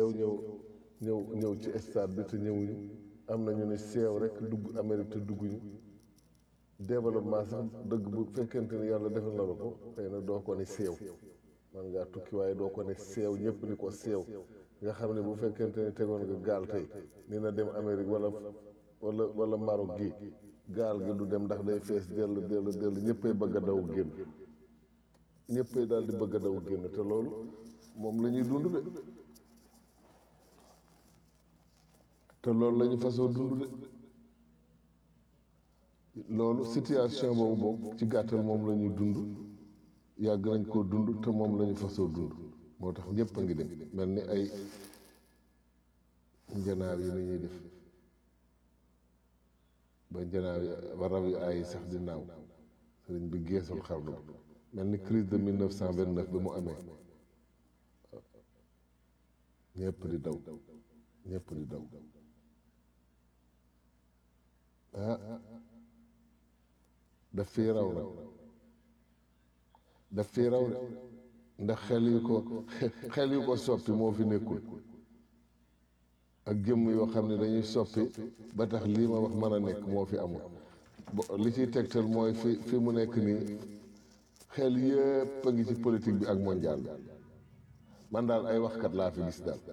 seew ñëw ñëw ñëw ci stade bi te ñëwuñu am na ñu ne seew rek dugg Amérique te dugguñu développement sax dëgg bu fekkente ni yàlla defal na la ko xëy na doo ko ne seew man ngaa tukki waaye doo ko ne seew ñëpp ni ko seew nga xam ne bu fekkente ne tegoon nga gaal tey dina dem Amérique wala wala wala Maroc gi gaal gi du dem ndax day fees dell dell dell ñëppay bëgg a daw génn ñëppay daal di bëgg a daw génn te loolu moom la ñuy dund de te loolu la ñu fasoo dund de loolu situation boobu boobu ci gàttal moom la ñuy dund yàgg nañ koo dund te moom la ñu fasoo dund moo tax ñëpp a ngi dem mel ni ay njanaaw yi ni ñuy def ba njanaaw yi ba rab yi ay sax di naaw sëriñ bi geesul xarnu mel ni crise de 1929 bi mu amee ñëpp di daw ñëpp di daw ah daf fii raw nag daf fii raw de ndax xel yu ko xel yu ko soppi moo fi nekkul ak jëmm yoo xam ne dañuy soppi ba tax lii ma wax mën a nekk moo fi amul li ciy tegtal mooy fi fi mu nekk nii xel yëpp a ngi ci politique bi ak mondial bi man daal ay waxkat laa fi gis daal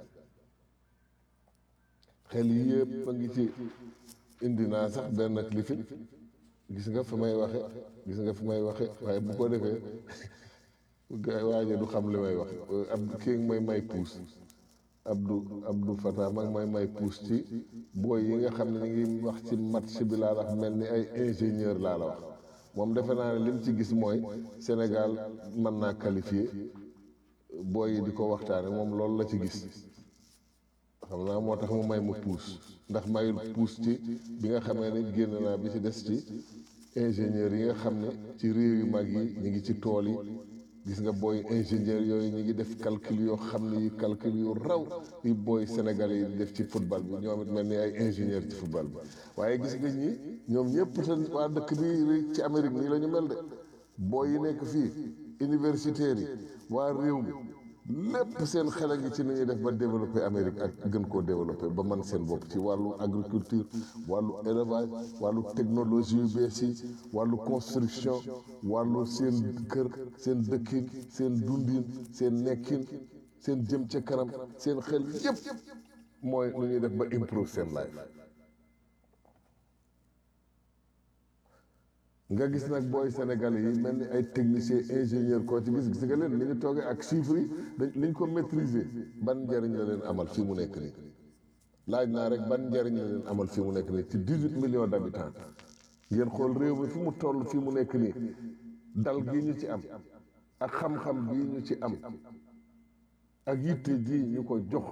xel yëpp a ngi ci indi naa sax benn clifin gis nga fi may waxe gis nga fi may waxe waaye bu ko defee waaje du xam li may wax ab kii may may puus Abdou Abdou Fatah mag may may puus ci booy yi nga xam ne ñu ngi wax ci match bi laa wax mel ni ay ingénieur laa la wax moom defe naa ne lim ci gis mooy Sénégal mën naa qualifié booy yi di ko waxtaane moom loolu la ci gis xam naa moo tax mu may ma puus ndax mayul puus ci bi nga xamee ne génn naa bi ci des ci ingénieur yi nga xam ne ci réew yu mag yi ñu ngi ci tool yi gis nga booy ingénieur yooyu ñu ngi def calcul yoo xam ne yi calcul yu raw yi booy sénégalais yi di def ci football bi ñoom it mel ni ay ingénieur ci football bi waaye gis nga ñi ñoom ñëpp te waa dëkk bi ci Amérique nii la ñu mel de booy yi nekk fii universitaires yi waa réew mi lépp seen xel a ngi ci ni ñuy def ba développer Amérique ak gën koo développer ba man seen bopp ci wàllu agriculture wàllu élevage wàllu technologie yu bees yi wàllu construction wàllu seen kër seen dëkkin seen dundin seen nekkin seen jëm ca kanam seen xel yépp mooy nu ñuy def ba improve seen life nga gis nag booy sénégalais yi mel ni ay technicien ingénieur koo ci gis gis nga leen li ñu toogee ak chiffres yi dañ li ñu ko maîtriser ban njëriñ la leen amal fii mu nekk nii laaj naa rek ban njëriñ la leen amal fii mu nekk nii ci dix huit millions d' habitants ngeen xool réew mi fi mu toll fii mu nekk nii dal gii ñu ci am ak xam-xam bii ñu ci am ak yitte ji ñu ko jox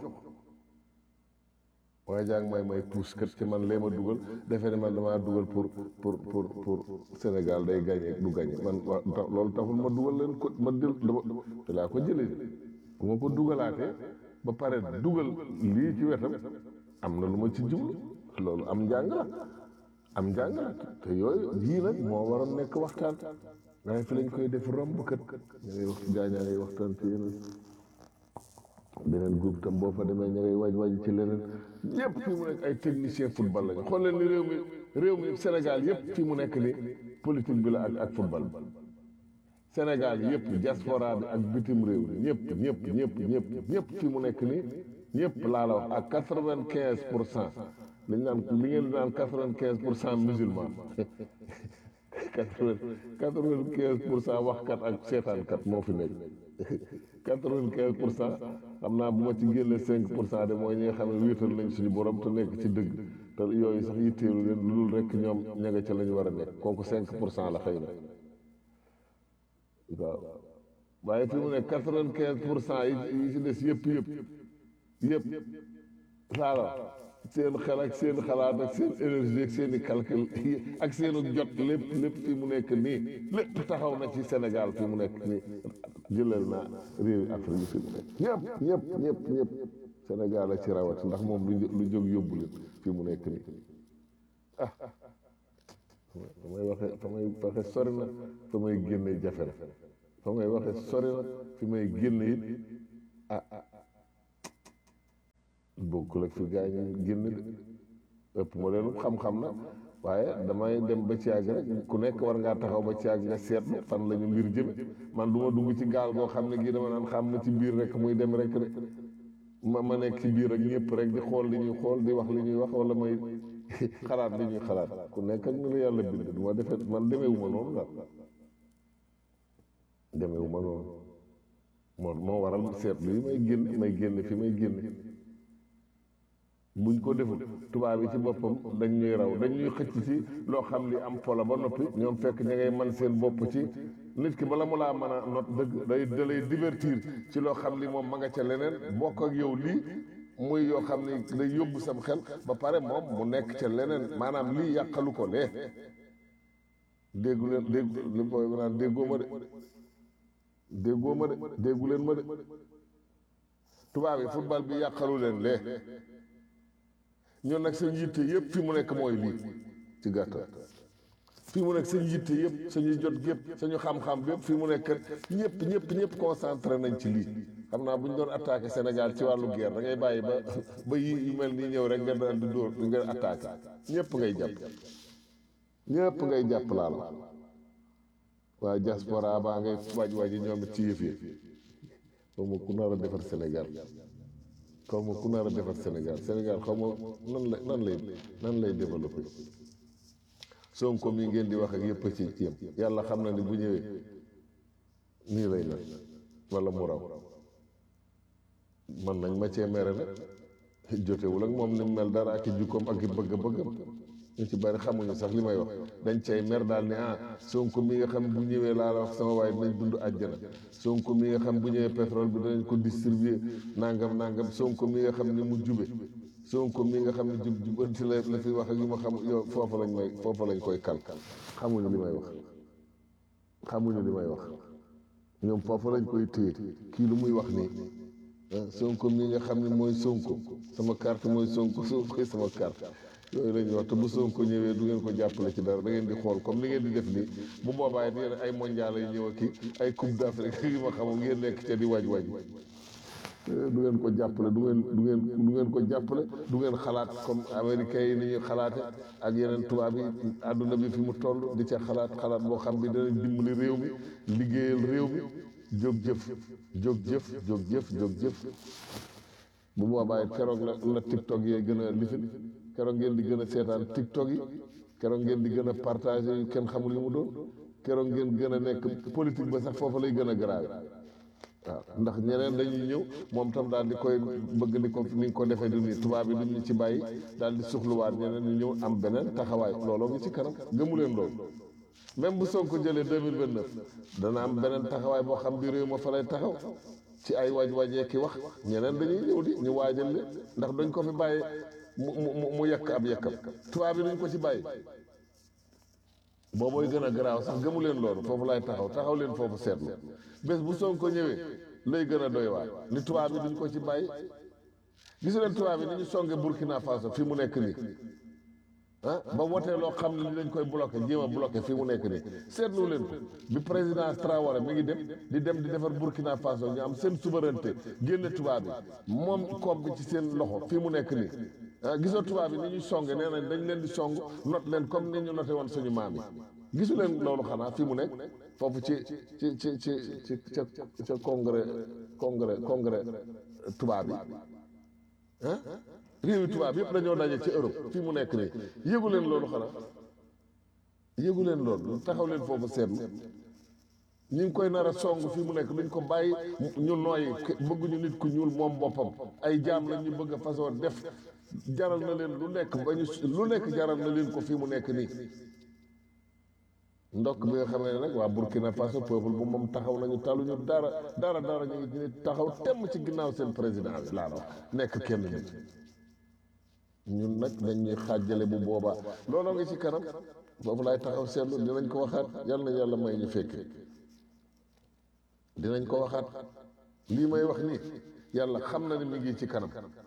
waaye jàng may may puus kat ci man lee ma dugal defe ne man damaa dugal pour pour pour pour Sénégal day gagné du gagné man loolu taxul ma dugal leen ko ma dil te laa ko jëlee bu ma ko dugalaatee ba pare dugal lii ci wetam am na lu ma ci jublu loolu am njàng la am njàng la te yooyu yii nag moo waroon nekk waxtaan waaye fi lañ koy def romb kat ñu ngi wax gaañaa ngay waxtaan ci yeneen beneen groupe tam boo fa demee ña ngay waj waj ci leneen yëpp fii mu nekk ay technicien football lañu xool leen ni réew mi réew mi Sénégal yëpp fii mu nekk ni politique bi la ak ak football bi Sénégal yëpp diaspora bi ak bitim réew mi ñëpp ñëpp ñëpp ñëpp ñëpp fii mu nekk ni ñëpp laa la wax ak quatre-vingt-quinze pour cent li ñu naan li ngeen di naan quatre-vingt-quinze pour cent musulman quatre-vingt-quinze pour cent waxkat ak seetaankat moo fi nekk quatre-vingt-quinze pour cent xam naa bu ma ci génne cinq pour cent de mooy ñi nga xam ne wéetal nañ suñu borom te nekk ci dëgg te yooyu sax yitteelu leen lu dul rek ñoom ña nga ca la ñu war a nekk kooku cinq pour cent la xëy na waaw waaye fi mu ne quatre-vingt-quinze pour cent yi yi ci des yëpp yëpp yëpp saala seen xel ak seen xalaat ak seen énergie ak seen i calcul ak seen jot lépp lépp fi mu nekk nii lépp taxaw na ci Sénégal fi mu nekk nii jëlal naa réewi Afrique yi fi mu nekk ñëpp ñëpp ñëpp ñëpp Sénégal a ci rawat ndax moom lu lu jóg yóbbu leen fi mu nekk nii ah fa may waxe fa may waxe sori na fa may génne jafe na fa may waxe sori na fi may génne it ah bokkul ak fi gaa ñu génn de ëpp ma leen xam-xam na waaye damay dem ba ci yàgg rek ku nekk war ngaa taxaw ba ci yàgg nga seetlu fan la ñu mbir jëme man du ma dugg ci gaal goo xam ne gii dama naan xam na ci biir rek muy dem rek de ma ma nekk ci biir ak ñëpp rek di xool li ñuy xool di wax li ñuy wax wala may xalaat li ñuy xalaat ku nekk ak ni la yàlla bind du ma defee man demeewu ma noonu daal demeewu ma noonu moo moo waral seetlu yi may génn may génn fi may génn buñ ko deful tubaab yi ci boppam dañ ñuy raw dañ ñuy xëcc ci loo xam li am pola ba noppi ñoom fekk ña ngay man seen bopp ci nit ki bala mu laa mën a not dëgg day da lay divertir ci loo xam li moom ma nga ca leneen bokk ak yow lii muy yoo xam ni day yóbbu sam xel ba pare moom mu nekk ca leneen maanaam lii yàqalu ko lee déggu leen déggu li booy naan déggoo ma de déggoo ma de déggu leen ma de tubaab yi football bi yàqalu leen lee ñun nag seen yitte yëpp fi mu nekk mooy lii ci gàttal fi mu nekk seen yitte yëpp suñuy jot gépp suñu xam-xam yëpp fi mu nekk ñëpp ñëpp ñëpp concentré nañ ci lii xam naa bu ñu doon attaqué Sénégal ci wàllu guerre da ngay bàyyi ba ba yi yu mel nii ñëw rek nga daal di dóor nga attaqué ñëpp ngay jàpp ñëpp ngay jàpp laal waaye diaspora baa ngay waj waji ñoom it ci yëf yi xaw ma ku nar a defar Sénégal xaw ma ku nar a defar Sénégal Sénégal xaw ma nan la nan lay nan lay développé Sonko mi ngeen di wax ak yëpp ci yem yàlla xam na ni bu ñëwee nii lay mel wala mu raw man nañ ma cee mere nag jotewul ak moom ni mu mel dara ak i jukkoom ak i bëgg-bëggam ñu ci bari xamuñu sax li may wax dañ cay mer daal ni ah Sonko mi nga xam bu ñëwee laa la wax sama waaye dinañ dund àjjana Sonko mi nga xam bu ñëwee pétrole bi danañ ko distribuer nangam nangam Sonko mi nga xam ni mu jube Sonko mi nga xam ne jub jubanti la la fi wax ak yu ma xam yow foofa lañ may foofa lañ koy kal xamuñu li may wax xamuñu li may wax ñoom foofa lañ koy téye kii lu muy wax nii Sonko mi nga xam ne mooy Sonko sama carte mooy Sonko Sonko sama carte yooyu la ñuy wax te bu Sonko ñëwee du ngeen ko jàppale ci dara da ngeen di xool comme ni ngeen di def nii bu boobaa it yéen ay mondial yi ñëw ak ay coupe d'Afrique yi ma xamul ngeen nekk ca di waaj waaj du ngeen ko jàppale du ngeen du ngeen du ngeen ko jàppale du ngeen xalaat comme américains yi ni ñuy xalaate ak yeneen tubaab yi àdduna bi fi mu toll di ca xalaat xalaat boo xam bi danañ dimbali réew mi liggéeyal réew mi jóg jëf jóg jëf jóg jëf jóg jëf bu boobaa it keroog la la tiktok yee gën a lifin keroog ngeen di gën a seetaan tiktok yi keroog ngeen di gën a partagé yu kenn xamul li mu doon keroog ngeen gën a nekk politique ba sax foofu lay gën a grave waaw ndax ñeneen dañuy ñëw moom tam daal di koy bëgg ni ko ni nga ko defee du nii tubaab bi duñ ñu ci bàyyi daal di suxluwaat ñeneen ñu ñëw am beneen taxawaay looloo ngi ci kanam gëmu leen loolu même bu Sonko jëlee deux mille vingt neuf dana am beneen taxawaay boo xam bi réew ma fa lay taxaw ci ay waaj waajee ki wax ñeneen dañuy ñëw di ñu waajal leen ndax dañ ko fi bàyyi mu mu mu yekk ab yekkam tubaab bi duñ ko ci bàyyi boobooy gën a garaaw sax gëmu leen loolu foofu lay taxaw taxaw leen foofu seetlu bés bu Sonko ñëwee lay gën a doy waar ni tubaab bi duñ ko ci bàyyi gisu leen tubaab bi ni ñu songe Burkina Faso fi mu nekk nii ah ba wotee loo xam ne li dañ koy bloqué jéem a bloqué fi mu nekk nii seetlu leen ko bi président Traoré mi ngi dem di dem di defar Burkina Faso ñu am seen souveraineté génne tubaab bi moom koom bi ci seen loxo fi mu nekk nii ah gisoo tubaab bi ni ñuy songe nee nañ dañ leen di song not leen comme ni ñu noté woon suñu maam yi gisu leen loolu xanaa fi mu nekk foofu ci ci ci ci ci ca ca congrès congrès congrès tubaab yi ah réewi tubaab yëpp dañoo daje ci Europe fii mu nekk nii yëgu leen loolu xanaa yëgu leen loolu taxaw leen foofu seetlu ñu ngi koy nar a song fii mu nekk duñ ko bàyyi ñu nooyi bëgguñu nit ku ñuul moom boppam ay jaam la ñu bëgg a façon def jaral na leen lu nekk ba ñu lu nekk jaral na leen ko fii mu nekk nii ndokk bi nga xamee ne nag waa Burkina Faso peuple bu moom taxaw nañu taluñu dara dara dara ñu ngi taxaw temm ci ginnaaw seen président bi laa wax nekk kenn nit ñun nag dañuy xaajale bu boobaa looloo ngi ci kanam boobu laay taxaw seetlu dinañ ko waxaat yal na yàlla may ñu fekk dinañ ko waxaat lii may wax nii yàlla xam na ni mi ngi ci kanam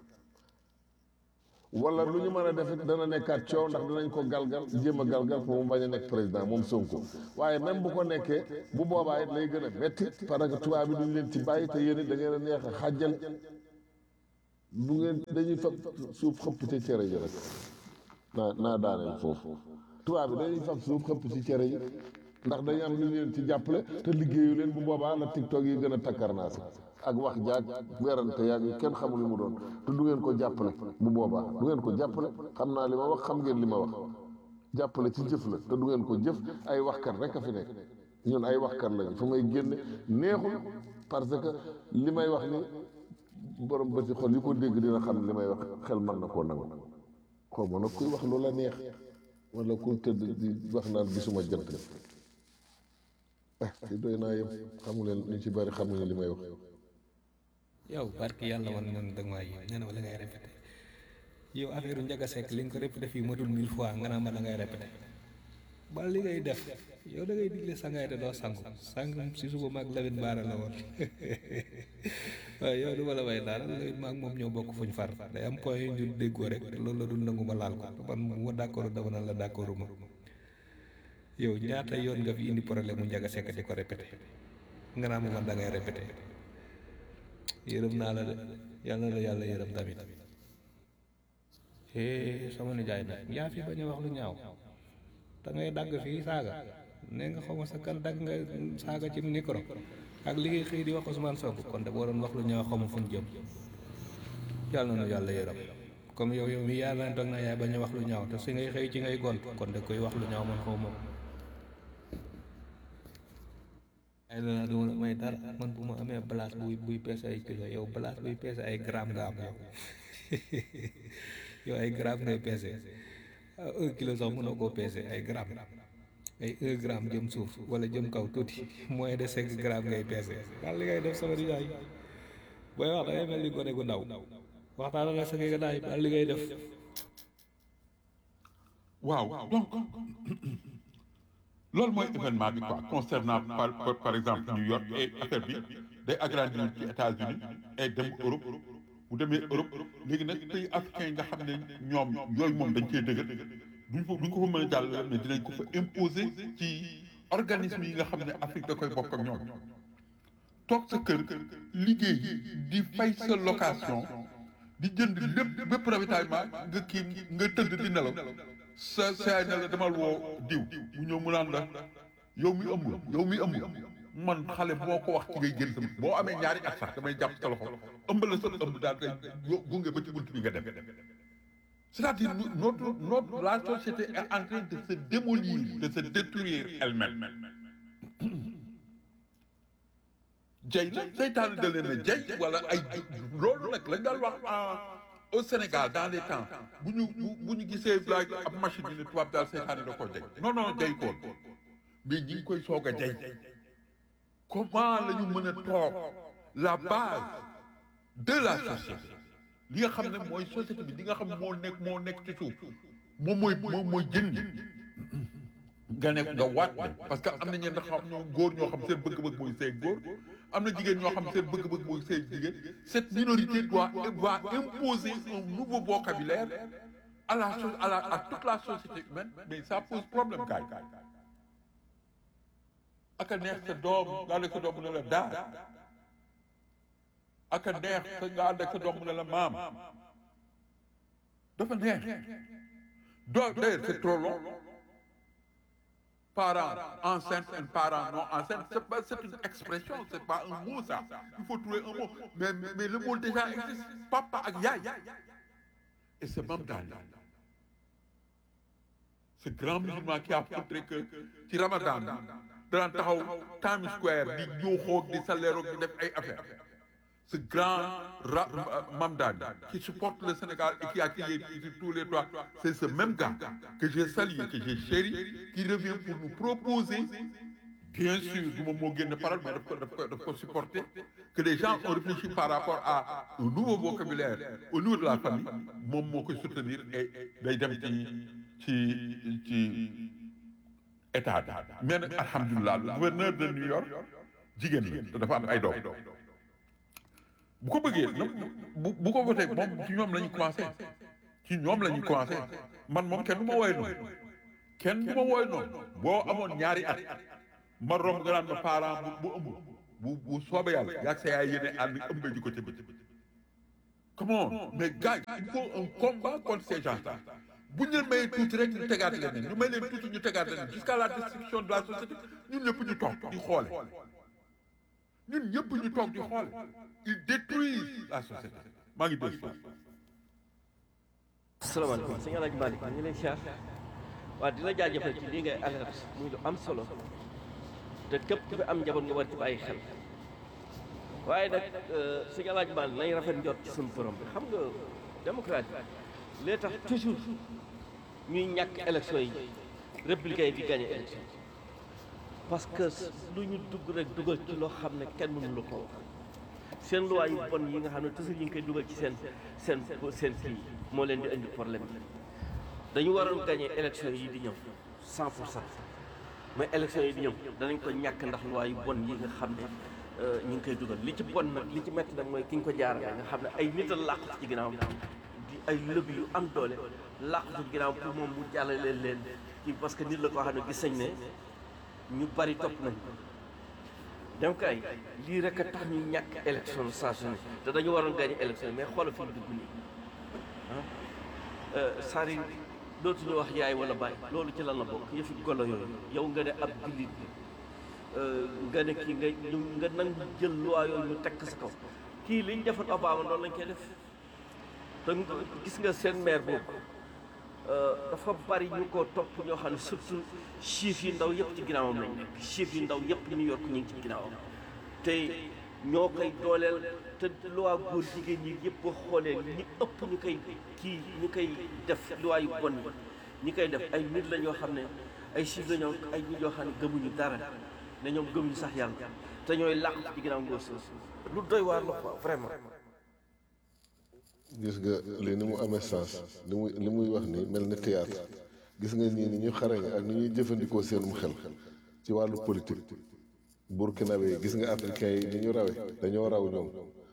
wala lu ñu mën a def it dana nekkaat coow ndax dinañ ko galgal jéem a galgal pour mu bañ a nekk président moom Sonko waaye même bu ko nekkee bu boobaa it lay gën a metti parce que tubaab bi duñ leen ci bàyyi te yéen it da ngeen a neex a xàjjal bu ngeen dañuy fab suuf xëpp ci cere ji rek naa naa daaneel foofu tubaab bi dañuy fab suuf xëpp ci cere ji ndax dañu am lu leen ci jàppale te liggéeyu leen bu boobaa la tiktok yi gën a takkarnaasi ak wax jaag werante yaag yu kenn xamul li mu doon te du ngeen ko jàppale bu boobaa du ngeen ko jàppale xam naa li ma wax xam ngeen li ma wax jàppale ci jëf la te du ngeen ko jëf ay waxkat rek a fi nekk ñun ay waxkat lañu fu may génne neexul parce que li may wax ni borom bëti xol yi ko dégg dina xam li may wax xel mën na koo nangu xaw ma nag kuy wax lu la neex wala ku tëdd di wax naan gisuma jant ah ci doy naa yem xamu leen ñu ci bari xamuñu li may wax yow barki yàlla wan man danga maa yéem nee na ma la ngay répété yow affaire Ndiaga Seck li nga ko répété fii matul mille fois nga naa ma da ngay répété ba li ngay def yow da ngay digle sangaay te doo sangu sang si suba maag Lamine Baara la woon waaye yow du ma la way daal Lamine maag moom ñoo bokk fuñ far day am point yu ñu déggoo rek loolu la dul nangu ma laal ko man bu ma d'accord dama naan la d'accord ma yow ñaata yoon nga fi indi problème mu Ndiaga Seck di ko répété nga naa ma man da ngay répété yërëm naa la de yàlla na la yàlla yërëm tamit eh sama nijaay nag yaa fi bañ a wax lu ñaaw da ngay dagg fii saaga nee nga xaw ma sa kan dagg nga saaga ci micro ak li ngay xëy di wax Ousmane Sonko kon de boo doon wax lu ñaaw xaw ma fu ñu jëm yàlla na yàlla yërëm comme yow yow mi yàlla na toog na yaay bañ a wax lu ñaaw te si ngay xëy ci ngay gont kon de koy wax lu ñaaw man xaw ma ay la du may dara man bu ma amee place buy buy peese ay kilo yow place buy peese ay gramme nga am yow yow ay gramme ngay peese un kilo sax mënoo koo peese ay gramme ay un gramme jëm suuf wala jëm kaw tuuti moins de cinq gramme ngay peese daal li ngay def sama nijaay booy wax da ngay mel ni gone gu ndaw waxtaan la sa nga daay daal li ngay def waaw donc loolu mooy événement bi quoi concernant par par, par exemple New York et affaire bi day agrandir ci États-Unis et dem Europe bu demee Europe léegi nag pays africains yi nga xam ne ñoom yooyu moom dañ koy dëgër duñ ko duñ ko fa mën a jàll mais dinañ ko fa imposer ci organisme yi nga xam ne Afrique da koy bokk ak ñoom toog sa kër liggéey di fay sa location di jënd lépp bépp ravitaillement nga kii nga tëdd di nelaw sa saay ne la demal woo diw mu ñëw mu naan la yow mi ëmb yow mi ëmb man xale boo ko wax ci ngay génn sama boo amee ñaari at sax damay jàpp sa loxo ëmb la sa ëmb daal day gunge ba ci bunt bi nga dem c'est-à-dire notre notre la société est en train de se démolir de se détruire elle-même jay la seytaane da leen a jay wala ay loolu nag lañ daal wax au Sénégal dans les temps bu ñu bu bu ñu gisee like ab machine bi ne tubaab daal seytaane da koo jay non non jay koon mais ñi ngi koy soog a jay comment la ñu mën a toog la base de la société li nga xam ne mooy société bi li nga xam ne moo nekk moo nekk ci suuf moom mooy moom mooy jën ñi nga nekk nga waat ne parce que am na ñenn xam ñoo góor ñoo xam seen bëgg-bëgg mooy seen góor am na jigéen ñoo xam seen bëgg-bëgg mooy seen jigéen cette minorité doit doit imposer un nouveau vocabulaire à la so- à la à toute la société humaine mais ça pose problème kaay aka neex sa doom nga ànd ak sa doom mu ne la daal aka neex sa nga ànd ak sa doom mu ne la maam dafa neex doo d'ailleurs c'est trop long parents enceintes et parents non enceintes c'est pas c'est une expression c'est pas un mot ça il faut trouver un mot mais mais, mais le mot déjà existe papa ak yaay et c'est même dans ce grand musulman qui a montré que ci Ramadan daan taxaw Times Square di yuuxoog di saleeroog di def ay affaires ce grand ra Mamdani qui supporte le Sénégal et qui a crié sur tous les toits c'est ce même gars que j'ai salué que j'ai chéri qui revient pour nous proposer bien sûr du moom moo génn parole mais daf ko daf ko daf ko supporter que les gens ont réfléchi par rapport à un nouveau vocabulaire au niveau de la famille moom moo koy soutenir et day dem ci ci ci état bi mais nag alhamdulilah le gouverneur de New York jigéen la te dafa am ay doom bu ko bëggee nag bu bu ko voté moom ci ñoom la ñu commencé ci ñoom la ñu commencé man moom kenn du ma woowee noonu kenn du ma woowee noonu boo amoon ñaari at ma romb nga naan ma parent bu bu ëmb bu bu soobee yàlla yaag sa yaay yéene ànd ëmb ji ko ca bëccëg come on mais gars il faut un combat contre ces gens-là bu ñu leen mayee tuuti rek ñu tegaat leen ñu may leen tuuti ñu tegaat leen jusqu'à la destruction de la société ñun ñëpp ñu toog di xoole ñun ñëpp ñu toog di xoole ils détruisent la société maa ngi dégg asalaamaaleykum sëñ Alaaji Malick ñu ngi lay siyaar waaw di la jaajëfal ci lii ngay alerte muy lu am solo te képp ku fi am njaboot nga war ci bàyyi xel waaye nag sëñ Alaaji Malick nañ rafet njort ci suñu borom bi xam nga démocratie lee tax toujours ñuy ñàkk élection yi républicain yi di gagné élection parce que lu ñu dugg rek dugal ci loo xam ne kenn mënu la ko wax seen loi yu bon yi nga xam ne toujours ñu ngi koy dugal ci seen seen seen kii moo leen di indi problème bi dañu waroon gagné élection yi di ñëw cent pour cent mais élection yi di ñëw danañ ko ñàkk ndax loi yu bon yi nga xam ne ñu ngi koy dugal li ci bon nag li ci métti nag mooy ki ñu ko jaarale nga xam ne ay nit a làqu ci ginnaaw di ay lëb yu am doole làqu ci ginnaaw pour moom mu jàllale leen ci parce que nit la koo xam ne gis nañ ne ñu bari topp nañ donc ay lii rek a tax ñu ñàkk élection saa su ne te dañu waroon gagné élection mais xoolal fi ñu dugg nii ah sari dootuñu wax yaay wala baay loolu ci lan la bokk yëfi golo yooyu yow nga ne ab jullit nga ne kii nga ñu nga nangu jël loi yooyu ñu tekk sa kaw kii liñ defoon Obama noonu lañ koy def te gis nga seen maire boobu dafa bari ñu ko topp ñoo xam ne surtout chiffres yi ndaw yëpp ci ginnaawam lañ nekk chiffres yi ndaw yëpp New York ñu ngi ci ginnaawam te ñoo koy dooleel te loi góor jigéen ñi yëpp boo xoolee ñi ëpp ñu koy kii ñu koy def loi yu bon yi ñi koy def ay nit la ñoo xam ne ay chiffres la ñoo ay nit yoo xam ne gëmuñu dara ne ñoom gëmuñu sax yàlla te ñooy làq ci ginnaaw ngóor soosu lu doy waar la quoi vraiment gis nga lii ni mu amee sens li muy li muy wax ni mel ni théâtre gis nga ñii ni ñu xarañ ak ni ñuy jëfandikoo seenum xel ci wàllu politique burkinabé yi gis nga africain yi ni ñu rawe dañoo raw ñoom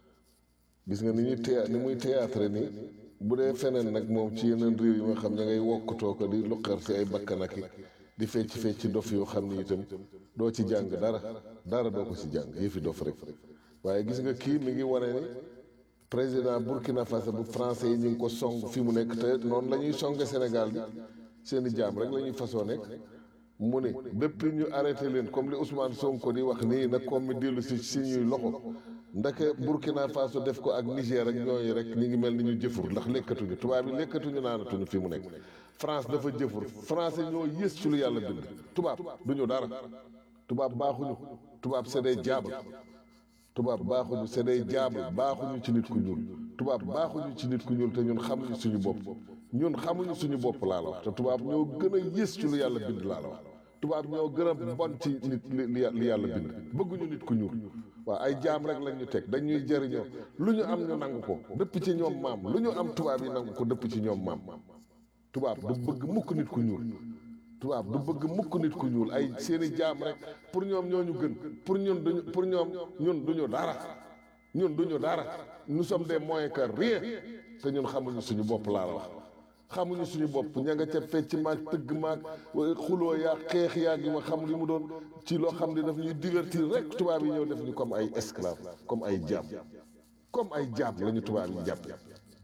gis nga ni ñuy théâtre ni muy théâtre ni bu dee feneen nag moom ci yeneen réew yi nga xam ña ngay wokkutoo ko di luqar si ay bakkanaki di fecc fecc dof yoo xam ni itam doo ci jàng dara dara doo ko ci jàng yëfi dof rek waaye gis nga kii mi ngi wane ni président Burkina Faso bu français yi ñu ngi ko song fi mu nekk te noonu la ñuy songe Sénégal bi seen i jaam rek la ñuy fasoo nekk mu ne bépp ñu arrêté leen comme li Ousmane Sonko di wax nii nag comme mi dellu si si ñuy loxo ndake Burkina Faso def ko ak Niger ak ñooñu rek ñi ngi mel ni ñu jëfur ndax lekkatuñu tubaab yi lekkatuñu naanatuñu fi mu nekk France dafa jëfur français ñoo yées ci lu yàlla bind tubaab duñu dara tubaab baaxuñu tubaab c'est des diables tubaab baaxuñu c'est des diables baaxuñu ci nit ku ñuul tubaab baaxuñu ci nit ku ñuul te ñun xamuñu suñu bopp ñun xamuñu suñu bopp laa la wax te tubaab ñoo gën a yées ci lu yàlla bind laa la wax tubaab ñoo gën a bon ci nit li li yàlla bind bëgguñu nit ku ñuul waaw ay jaam rek lañ ñu teg dañuy jëriñoo lu ñu am ñu nangu ko dëpp ci ñoom maam lu ñu am tubaab yi nangu ko dëpp ci ñoom maam tubaab du bëgg mukk nit ku ñuul tubaab du bëgg mukk nit ku ñuul ay seeni jaam rek pour ñoom ñoo ñu gën pour ñun duñu pour ñoom ñun duñu dara ñun duñu dara nous sommes des moins que rien te ñun xamuñu suñu bopp laa la wax xamuñu suñu bopp ña nga ca fecc maag tëgg maag xuloo yaag xeex yaag yi ma xam li mu doon ci loo xam ne daf ñuy divertir rek tubaab yi ñëw def ñu comme ay esclave comme ay jaam comme ay jaam la ñu tubaab yi jàppe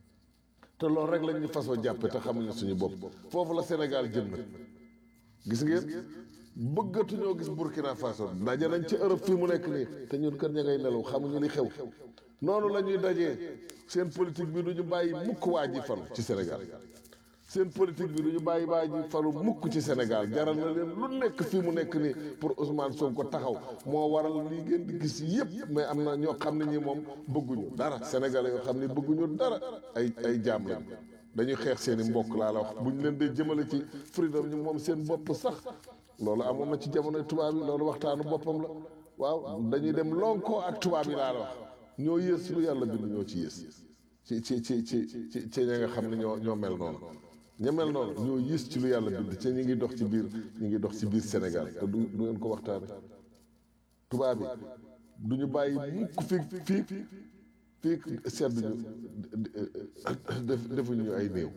te loolu rek lañ ñu fasoo jàppe te xamuñu suñu bopp foofu la Sénégal jëm nag gis ngeen bëggatuñoo gis Burkina Faso daje nañ ci Europe fii mu nekk nii te ñun kër ña ngay nelaw xamuñu li xew noonu la ñuy dajee seen politique bi du ñu bàyyi mukk waa ji falu ci Sénégal seen politique bi du ñu bàyyi waa ji falu mukk ci Sénégal jaral na leen lu nekk fii mu nekk nii pour Ousmane Sonko taxaw moo waral lii ngeen di gis yëpp mais am na ñoo xam ne ñi moom bëgguñu dara sénégalais yoo xam ne bëgguñu dara ay ay jaam lañ dañuy xeex seen i mbokk laa la wax bu ñu leen dee jëmale ci freedom ñu moom seen bopp sax loolu amoon na ci jamonoy tubaab yi loolu waxtaanu boppam la waaw dañuy dem lonkoo ak tubaab yi laa la wax ñoo yées lu yàlla bind ñoo ci yées ci ci ci ci ci ci ña nga xam ne ñoo ñoo mel noonu ña mel noonu ñoo yées ci lu yàlla bind ci ñi ngi dox ci biir ñi ngi dox ci biir Sénégal te du du ngeen ko waxtaane tubaab yi du ñu bàyyi mukk fii fii fii sedd ñu def defuñu ay néew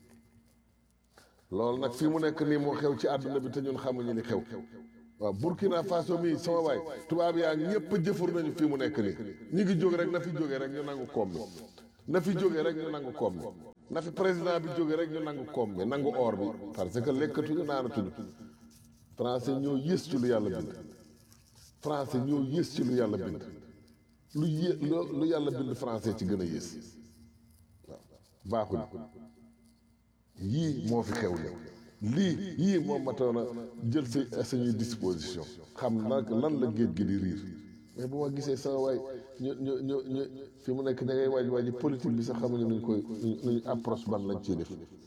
loolu nag fii mu nekk nii moo xew ci àdduna bi te ñun xamuñu li xew waaw Burkina Faso mii sama waay tubaab yaa ñëpp jëfur nañu fii mu nekk nii ñi ngi jóg rek na fi jógee rek ñu nangu koom bi na fi jóge rek ñu nangu koom bi na fi président bi jóge rek ñu nangu koom bi nangu or bi parce que lekkatuñu naanatuñu français ñoo yées ci lu yàlla bind français ñoo yées ci lu yàlla bind lu yé lu yàlla bind français ci gën a yées waaw baaxuñu yii moo fi xew léegi lii yii moom matoon a jël si suñuy disposition xam nag lan la géej gi di riir mais bu ma gisee sama waay ñu ñu ñu ñu fi mu nekk da ngay waaj waaji politique bi sax xamuñu nuñ koy nuñ approche ban lañ ciy def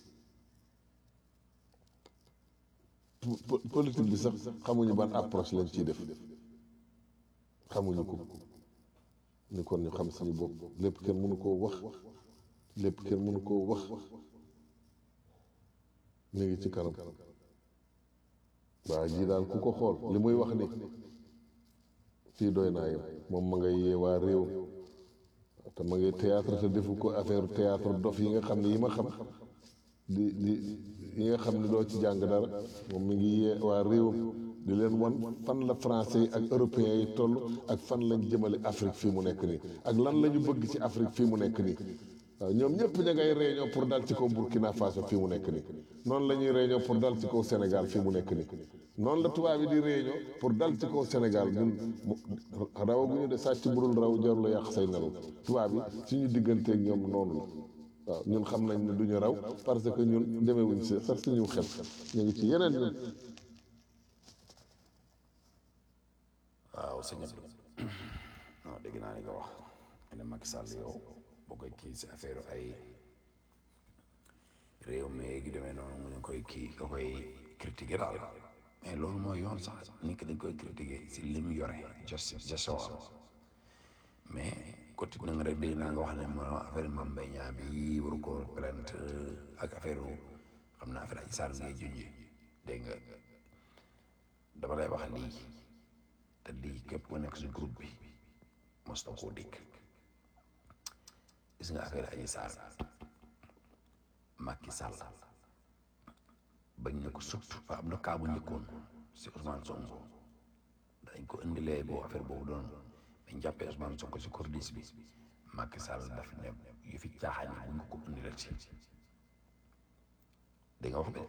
politique bi sax xamuñu ban approche lañ ciy def xamuñu ko ni kon ñu xam suñu bopp lépp kenn mënu koo wax lépp kenn mënu koo wax ñu ngi ci kanam waaw jii daal ku ko xool li muy wax ni fii doy naa yem moom ma ngay yee waa réew te ma ngay théâtre te defu ko affaire théâtre dof yi nga xam ne yi ma xam di di yi nga xam ne doo ci jàng dara moom mi ngi yee waa réew di leen wan fan la français yi ak européens yi toll ak fan lañ jëmale Afrique fii mu nekk nii ak lan la ñu bëgg ci Afrique fii mu nekk nii waaw ñoom ñëpp ña ngay réunion pour dal ci kaw Burkina Faso fii mu nekk nii noonu la ñuy réunion pour dal ci kaw Sénégal fii mu nekk nii noonu la tubaab yi di réunion pour dal ci kaw Sénégal ñun rawaguñu de sàcc burul raw jarul la yàq say nelaw tubaab yi suñu digganteeg ñoom noonu la waaw ñun xam nañ ne duñu raw parce que ñun demewuñ si sax suñu xel ñu ngi ci yeneen ñun waaw sëñ Abdou non dégg naa li nga wax ne Macky Sall yow boo koy kii si affaire ay réew mi gi demee noonu mu ne koy kii nga koy critiquer daal mais loolu mooy yoon sax nit ki dañ koy critiquer si li mu yore gestion gestion mais côté na nga rek dégg naa nga wax ne ma affaire Mame Mbaye Niang bi waru ko plainte ak affaire xam naa affaire ay sar ngay junji dégg nga dama lay wax lii te lii képp ku nekk si groupe bi mos na koo dégg gis nga affaire Adji Sarr Macky Sall bañ ne ko surtout fa am na kaa bu njëkkoon si Ousmane Sonko dañ ko indilee boo affaire boobu doon dañ jàppee Ousmane Sonko si cordis bi Macky Sall daf ne yu fi caaxaan yi bu ñu ko indilee ci di nga wax de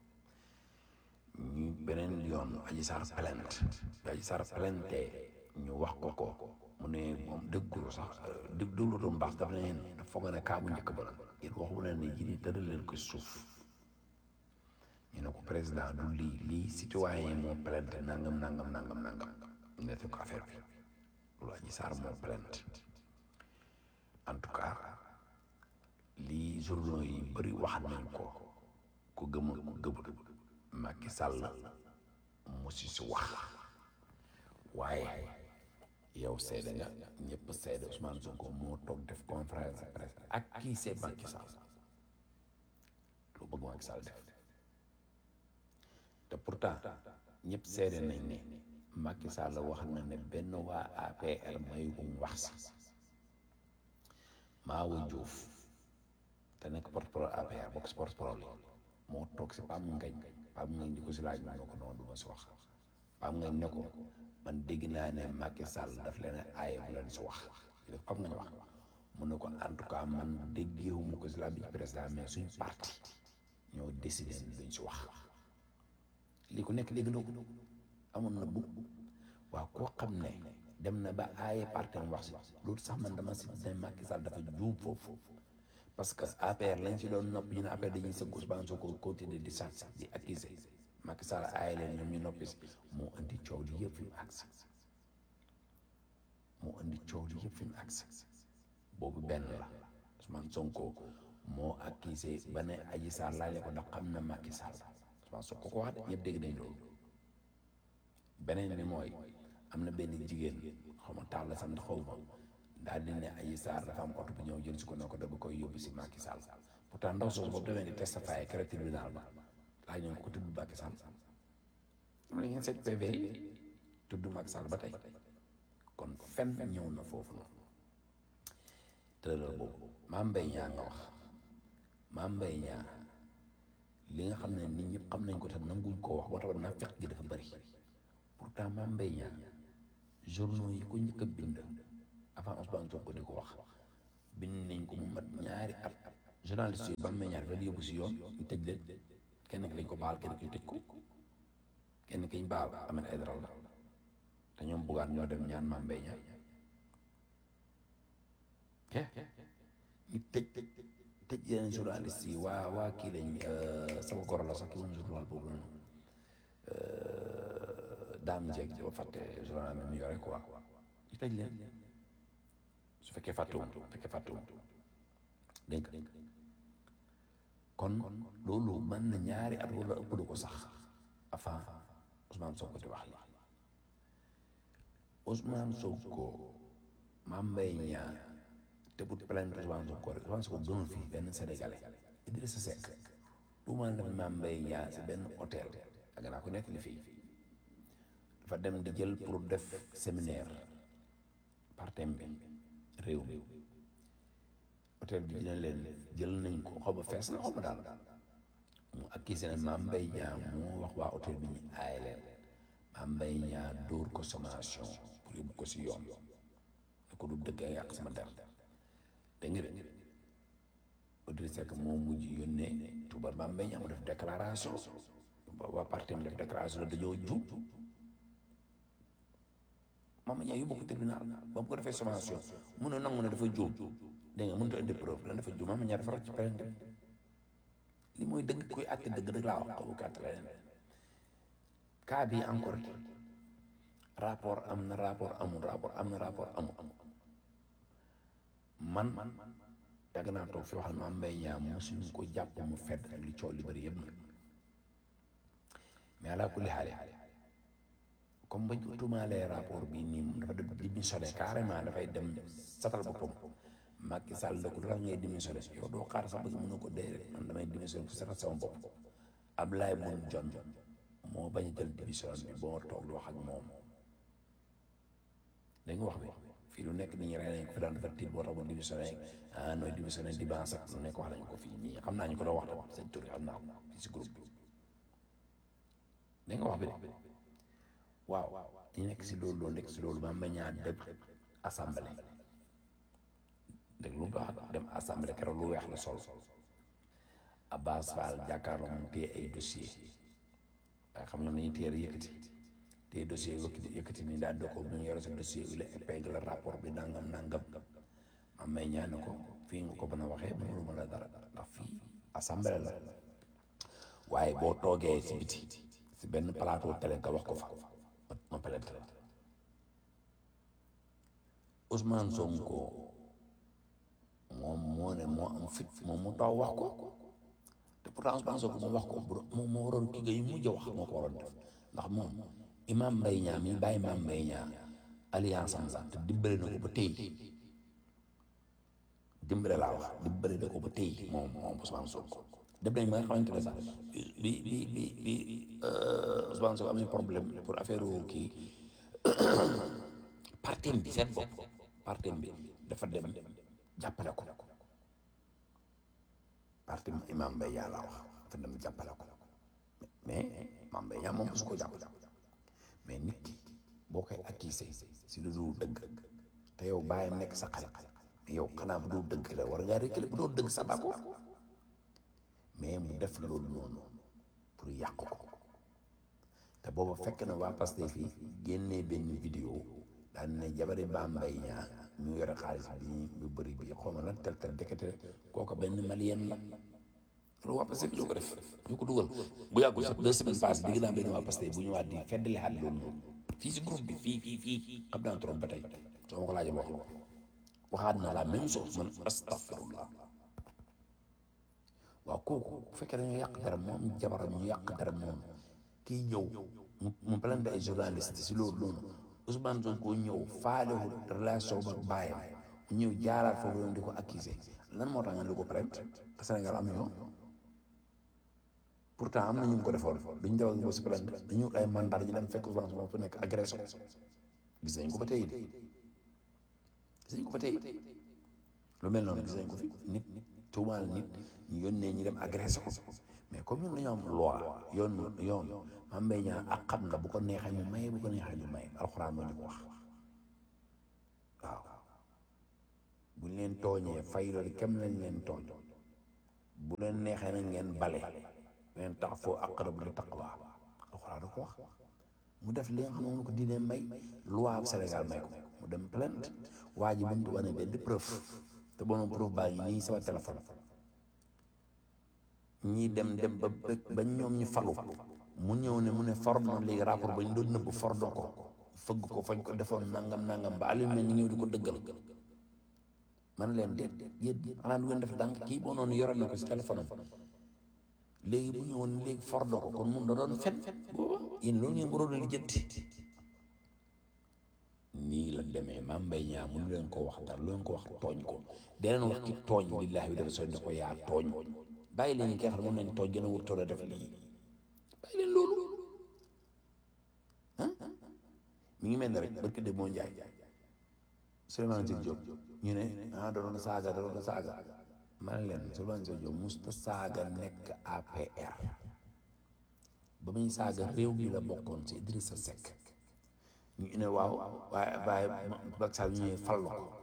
ñu beneen yoon Adji Sarr plainte bi Adji Sarr plainte ñu wax ko ko mu ne moom dëggul sax dë dëglu doon baax dafa leen dafa foog ne kaa bu njëkk ba la yéen waxu leen ne ji tëral leen ko suuf ñu ne ko président du lii lii citoyen moo plainte nangam nangam nangam nangam ñu ne ko affaire bi loolu Adji Sarr moo plainte en tout cas lii journaux yi bëri wax nañ ko ku gëm ku gëmul Macky Sall mu si si wax waaye yow seede nga ñëpp seede Ousmane Sonko moo toog def conférence de presse ak kii c'est Macky Sall lu bëgg Macky Sall def te pourtant ñëpp seede nañ ne Macky Sall wax na ne benn waa APR may wum wax si Maawa Diouf te nekk porte-parole APR bokk si porte-parole moo toog si Pam Ngañ Pam Ngañ di ko si laaj ma ne ko noonu du ma si wax Pam Ngañ ne ko man dégg naa ne Macky Sall daf leen aaye bu leen si wax def Pam Ngañ wax mu ne ko en tout cas man déggeewu ma ko si la bi président mais suñ parti ñoo décidé ne duñ si wax lii ku nekk dégg na ko amoon na bu waaw koo xam ne dem na ba aaye parti am wax si loolu sax man dama si ne Macky Sall dafa juum foofu parce que APR lañ si doon nopp ñu ne APR dañuy sëgg Ousmane Sonko continuer di sàcc di accuser Macky Sall aaye leen ñoom ñu noppi si moo indi coow li yëpp fi mu agsi moo indi coow li yëpp fi mu agsi boobu benn la Ousmane Sonko moo accusé ba ne Adji Sarr laaj ko ndax xam na Macky Sall Ousmane Sonko ko wax de ñëpp dégg nañ loolu beneen bi mooy am na benn jigéen xaw ma taal la sant xaw ma daal di ne Adji Sarr dafa am oto bu ñëw jël si ko ne ko dafa koy yóbbu si Macky Sall pourtant ndaw soosu boobu demee di testifier kere tribunal ba laaj nañ ko tudd Macky Sall am na ngeen seet PV yi tudd Macky Sall ba tey kon fen ñëw na foofu noonu tëral boobu Mame Mbaye Niang nga wax Mame Mbaye Niang li nga xam ne nit ñëpp xam nañ ko te nanguñ koo wax boo tax naa fekk gi dafa bëri pourtant Mame Mbaye Niang journaux yi ko njëkk a bind avant Ousmane Sonko di ko wax bind nañ ko mu mat ñaari at journaliste yi ba mu ñaari fa yóbbu si yoon ñu tëj leen kenn ki lañ ko baal kenn ki ñu tëj ko kenn ki ñu baal Ahmed Aïdara la te ñoom buggaan ñoo dem ñaan Mame Mbaye Niang ñu tëj tëj yeneen journaliste yi waa waa kii lañ sama goro la sax ki moom journal boobu noonu daam jeeg ba fàtte journal mi mu yore quoi ñu tëj leen su fekkee fàttewum su fekkee fàttewum dégg nga kon loolu mën na ñaari at wala ëpp du ko sax avant Ousmane Sonko di wax li Ousmane Sonko Mame Mbaye Niang te bu plainte Ousmane Sonko rek Ousmane Sonko gënul fii benn Sénégalais Idrissa Seck tuumaal na Mame Mbaye Niang si benn hôtel ak naa ko nekk li fii dafa dem di jël pour def séminaire partem bi réew mi hôtel bi dina leen jël nañ ko xaw ma fees na xaw ma daal mu accusé ne Mame Mbaye Niang moo wax waa hôtel bi ñu aaye leen Mame Mbaye Niang dóor ko sommation pour yóbbu ko si yoon ne ko du dëgg yàq sama der dégg nga de Idrissa Seck moo mujj yónnee tuubal Mame Mbaye Niang mu def déclaration waa parti mi def déclaration la dañoo jub Mame Mbaye Niang yóbbu ko tribunal ba mu ko defee sommation mu ne nangu ne dafa juum dégg nga mënut a indi preuve lan dafa juum Mame Mbaye Niang dafa rocc plainte li mooy dëgg kuy àtte dëgg dëgg laa wax xaw ma àtte leneen cas bi encore rapport am na rapport amul rapport am na rapport amul man yàgg naa toog fi waxal Mame Mbaye Niang mosuñu ko jàpp mu fedd ak li coow li bëri yëpp nag mais ala kulli xaale comme bañ ko tuumaalee rapport bi nii moom dafa dem démissionné carrément dafay dem satal boppam Macky Sall la ko lu tax ngay démissionné yow doo xaar sax bëgg mën na ko dee rek man damay démissionné pour satal sama bopp Ablaye Moon John moo bañ a jël démission bi boo toog di wax ak moom da nga wax bi fii lu nekk nit ñi rey nañ ko fi daan dafa tiit boo tax mu démissionné ah nooy démissionné di ban sax lu nekk wax nañ ko fii nii xam naa ñu ko doon wax tamit seen tur yi xam naa ko fii si groupe bi da nga wax bi de waaw ñu nekk si loolu loolu nekk si loolu Mame Mbaye Niang dem assemblée dégg lu baax dem assemblée keroog lu weex la sol Abbas Fall jàkkaarloo mu téye ay dossier waaye xam ñoom nañu téye yëkkati téye dossier yëkkati yëkkati ni daal di ko bu ñu yore sa dossier bi la épingle rapport bi nangam nangam Mame Mbaye Niang ne ko fii nga ko mën a waxee mënulu ma la dara ndax fii assemblée la waaye boo toogee si biti si benn plateau télé nga wax ko fa ma plainte Ousmane Sonko moom moo ne moo am fit moom mu taw wax ko te pourtant Ousmane Sonko moom wax ko moom moo waroon kii nga yu mujj wax moo ko waroon def ndax moom Imam Mbaye Niang mi bàyyi Mame Mbaye Niang alliance am sax te dimbale na ko ba tey dimbale laa wax dimbale na ko ba tey moom moom Ousmane Sonko dem nañ ma nga xamante ne sax bi bi bi bi Ousmane Sonko am na problème pour affaire kii partem bi seen bopp partem bi dafa dem jàppale ko parti Imam Mbaye Niang laa wax dafa dem jàppale ko mais Mame Mbaye Niang moom su ko jàppale mais nit ki boo koy accusé si lu dul dëgg te yow bàyyam nekk sa xarit mais yow xanaa bu dul dëgg la war ngaa rékkale bu doon dëgg sa d'accord mais mu def loolu noonu pour yàq ko te booba fekk na waa Pastef yi génnee benn vidéo daan ne jabari Mame Mbaye Niang ñu yore xaalis bi ñu bëri bi xaw ma lan tel tel dekete kooku benn malien la loolu waa Pastef ñoo ko def ñu ko dugal bu yàggul sax deux semaines passées digg naa benn waa Pastef bu ñëwaat di feddali xaat loolu noonu fii si groupe bi fii fii fii xam naa trop ba tey soo ma ko laajee wax ko waxaat na la même chose man astafirullah waaw kooku bu fekkee dañoo yàq dara moom jabaram ñu yàq dara moom kii ñëw mu mu plainte ay journaliste si loolu noonu Ousmane Sonko ñëw faalewul relation ba bàyyam mu ñëw jaaraat foofu noonu di ko accuser lan moo tax nga di ko plainte te Sénégal am ñoo pourtant am na ñu ko defoon duñ def ak moom si plainte dañu ay mandat ñu dem fekk Ousmane Sonko fu nekk agression gis nañ ko ba tey de gis nañ ko ba tey lu mel noonu gis nañ ko fi nit tuumaal nit ñu yónnee ñu dem agressé ko mais comme ñun dañoo am loi yoon yoon Mame Mbaye Niang ak xam nga bu ko neexee ñu may bu ko neexee ñu may alxuraan moo ñu ko wax waaw bu bu ñu leen tooñee fay loolu kem lañ leen tooñ bu leen neexee na ngeen bale ngeen tax foo aqrabu li taqwa alxuraan da ko wax mu def li nga xam ne moom ko diine may loi bu Sénégal may ko mu dem plainte waa ji bu mu wane benn preuve te bonoon preuve baa ngi nii sama téléphone ñii dem dem ba ba ñoom ñu falu mu ñëw ne mu ne for na léegi rapport ba ñu doon nëbb for na ko fëgg ko fañ ko defoon nangam nangam ba Aliou mel ni ñëw di ko dëggal man leen déet yéen xanaa du ngeen def dànk kii boo noonu yoroon na ko si téléphone am léegi bu ñëwoon léegi for na ko kon mun da doon fen booba yéen loolu ngeen waroon a lijjanti nii la demee maam mbay ñaa mënu leen ko wax dara lu leen ko wax tooñ ko deneen wax ci tooñ billaahi bi dafa sooy ne ko yaa tooñ bàyyi leen ñi nga xam ne moom lañ tooñ gën a wurtoon a def lii bàyyi leen loolu ah mi ngi mel ne rek barke de moo njaay Souleymane Jules Diop ñu ne ah da doon saaga da doon saaga man leen Souleymane Jules Diop musta saaga nekk APR ba muy saaga réew mi la bokkoon ci Idrissa Seck ñu ne waaw waaye waaye Macky Sall ñëwee fal la ko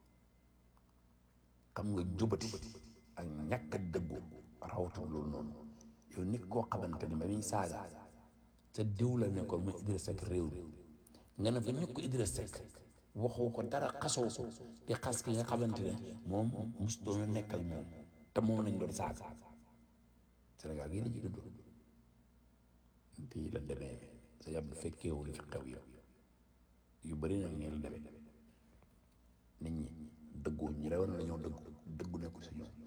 xam nga jubati ak ñàkk a dëggu rawatul loolu noonu yow nit koo xamante ni ba muy saaga ca diw la nekkoon muy Idrissa Seck réew mi nga ne fa ñu ko Idrissa Seck waxoo ko dara xasoo ko di xas ki nga xamante ne moom mus doon nekkal moom te moom lañ doon saaga Sénégal gii la ci dund bii la demee sa yàb fekkeewul li fi xew yow yu bëri nag ngeen demee nit ñi dëggu ñi rewoon la ñoo dëggu dëggu nekkul si ñoom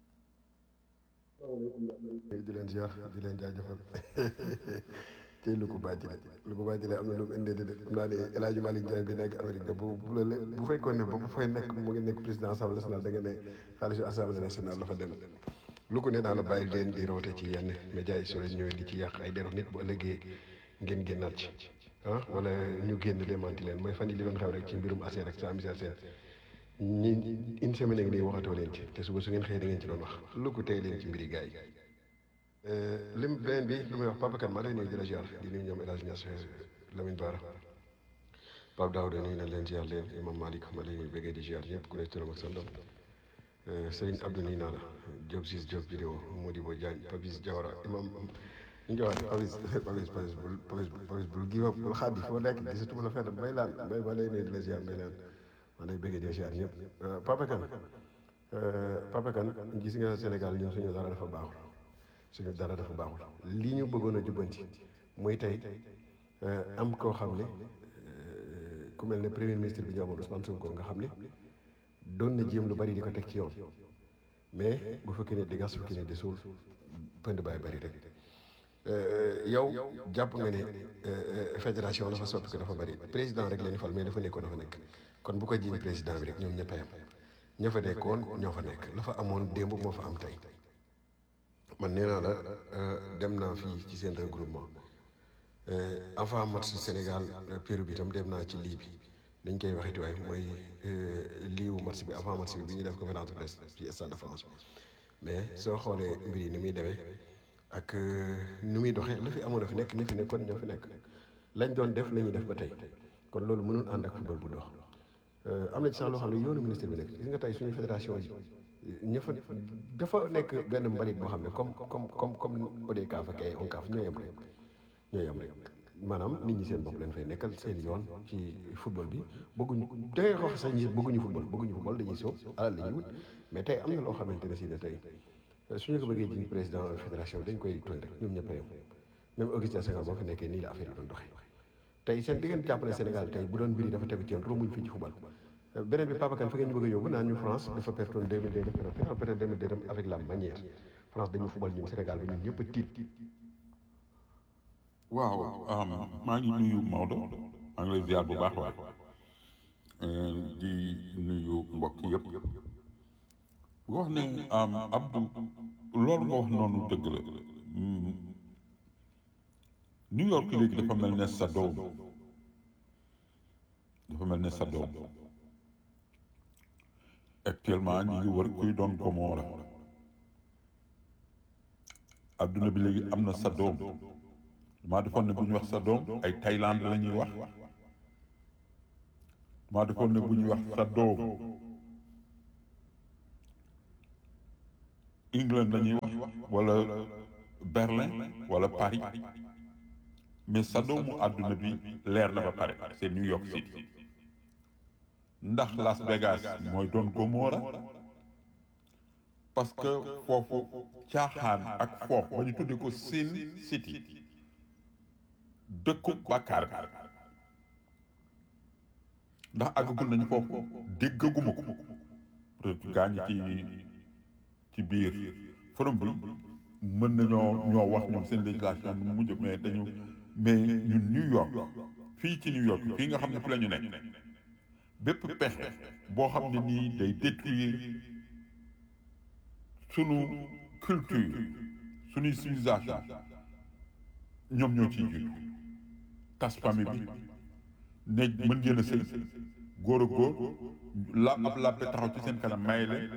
di leen ziar di leen jaajëfal tey lu ko bàjjile lu ko bàjjile am na lu mu indee de xam naa ne El Hadj Malick Ndiaye bi nekk Amérique de bu bu la bu fekkoon ne ba bu fay nekk mu ngi nekk président assemblée nationale da nga ne xaalisu assemblée nationale la fa dem lu ko ne daal la bàyyi leen di roote ci yenn médias yi soo leen ñëwee di ci yàq ay deru nit bu ëllëgee ngeen génnaat ci ah wala ñu génn démanti leen mooy fan yi li doon xew rek ci mbirum ASER rek sa misère seen ñi une semaine ngi nii waxatoo leen ci te suba su ngeen xëyee da ngeen ci doon wax lu ko tey leen ci mbiri gars yi lim beneen bi lu may wax Papa Kane maa lay nuyu di la ziar di nuyu ñoom El Hadj Niass Lamine Bara Pape Daouda nuyu nañ leen ziar leen Imam Malick ma lay bëggee di ziar ñëpp ku ne turam ak santam Serigne Abdou nuyu naa la Diop Ciss Diop vidéo Modibo Diagne Papis Diawara Imam ñu ngi wax Papis Papis Papis bul Papis Papis bul gi bul xaadi foo nekk gisatuma la fenn bay laan bay ma lay nuyu di la ziar bay laan maa lay bëggee di ziar ñëpp Papa Kane Papa Kane gis nga Sénégal ñun suñu dara dafa baaxul suñu dara dafa baaxul li ñu bëggoon a jubbanti muy tey am koo xam ne ku mel ne premier ministre bi ñu amoon Ousmane Sonko nga xam ne doon na jéem lu bari di ko teg ci yoon mais bu fekkee ne di gas fekki ne di suul pënd baay bari rek yow jàpp nga ne fédération dafa soppi ko dafa bari président rek la ñu fal mais dafa nekkoon dafa nekk kon bu ko jiiñ président bi rek ñoom ñëpp a yem ña fa nekkoon ñoo fa nekk la fa amoon démb moo fa am tey man nee naa la dem naa fii ci seen regroupement avant match Sénégal Pérou bi itam dem naa ci lii bi dañ koy waxiti waaye mooy liiwu match bi avant match bi bi ñu def conférence de presse ci stade de France mais soo xoolee mbir yi ni muy demee ak ni muy doxee lu fi amoon a fi nekk ni fi nekkoon ñoo fi nekk lañ doon def la ñuy def ba tey kon loolu mënul ànd ak football bu dox am na ci sax loo xam ne yoonu ministre bi nekk gis nga tey suñu fédération yi ña fa dafa nekk benn mbalit boo xam ne comme comme comme comme ODCAV ak ay ONCAV ñoo yem rek ñoo yem rek maanaam nit ñi seen bopp leen fay nekkal seen yoon ci football bi bëgguñu da ngay wax sax ñi bëgguñu football bëgguñu football dañuy soob alal la ñuy wut mais tey am na loo xamante ne si ne tey suñu ko bëggee jiñ président fédération dañ koy tooñ rek ñoom ñëpp a yem même Augustin Senghor boo fi nekkee nii la affaire yi doon doxee tey seen diggante jàppale Sénégal tey bu doon mbir yi dafa tegu ci yoon romuñ fii ci football beneen bi Papa Kane fa ngeen ñu bëgg a yóbbu naan ñu France dafa pertoon 2002 def na peut-être 2002 dem avec la manière France dañu football ñun Sénégal bi ñun ñëpp a tiit waaw maa ngi nuyu Maodo maa ngi lay ziar bu baax waay di nuyu mbokk yëpp wax ne Abdou loolu nga wax noonu dëgg la New York léegi dafa mel ne sa doom dafa mel ne sa doom actuellement ñu ngi wër kuy doon Gomorra adduna bi léegi am na sa doom maa defoon ne bu ñu wax sa doom ay Thaïlande la ñuy wax maa defoon ne bu ñuy wax sa doom England la ñuy wax wala Berlin wala Paris mais Sodomu àdduna bi leer na ba pare c'est New York City ndax Las Vegas mooy doon Gomorra parce que foofu caaxaan ak foofu ba ñu tuddee ko Sin City dëkku bàkkaar ndax àggagul nañu foofu déggaguma ko peut-être gaa ñi ci ci biir forum bi mën nañoo ñoo wax ñoom seen législation nu mu mujj mais dañu mais ñun New York fii ci New York fii nga xam ne fi la ñu nekk bépp pexe boo xam ne nii day détruire sunu culture sunuy civilisation ñoom ñoo ciy jiitu tas famille bi ne mën ngeen a sëy góor a góor la ab làppe taxaw ci seen kanam may leen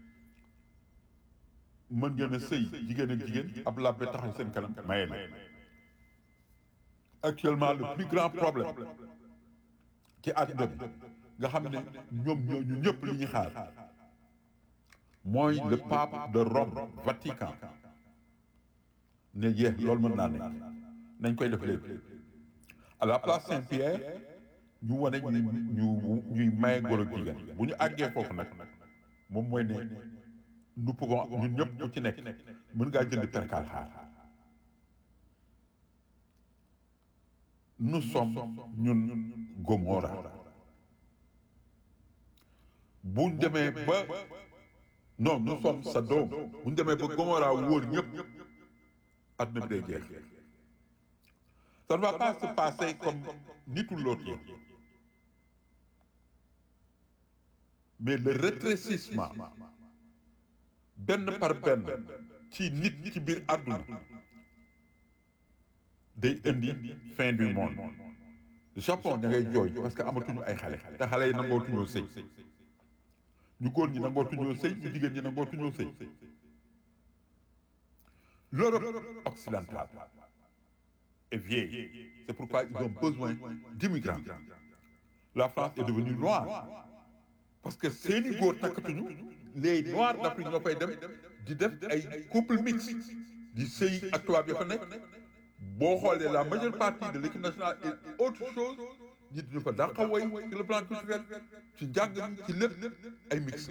mën ngeen a sëy jigéen ak jigéen ab làppe taxaw seen kanam may leen actuellement le plus grand problème ci àdduna bi nga xam ne ñoom ñoo ñu ñëpp li ñu xaar mooy le pape de Rome Vatican ne yeex loolu mën naa nekk nañ koy def léegi à la place Saint-Pierre ñu wane ñu ñu ñuy maye góor ak jigéen bu ñu àggee foofu nag moom mooy ne nous pouvons ñun ñëpp ku ci nekk mën ngaa jënd perkaal xaar nous sommes ñun Gomorra bu ñu demee ba non nous sommes Sodome bu ñu demee ba Gomorra wóor ñëpp àdduna bi day jeex ça ne va pas se passer comme nitu l'autre mais le rétrécissement benn par benn ci nit ci biir àdduna day indi fin du monde Japon da ngay jooy parce que amatuñu ay xale te xale yi nangootuñoo sëy ñu góor ñi nangootuñoo sëy ñu jigéen ñi nangootuñoo sëy l'Europe occidentale est vieille c'est pourquoi ils ont besoin d'immigrants la France est devenue noire parce que seeni góor takkatuñu les noirs d'Afrique ñoo fay dem di def ay couple mixte di sëy ak tubaab ya fa nekk boo xoolee la majeure partie de l'équipe nationale est autre chose ñi ñu fa dàqa woy sur le plan culturel ci njàng mi ci lépp ay mixte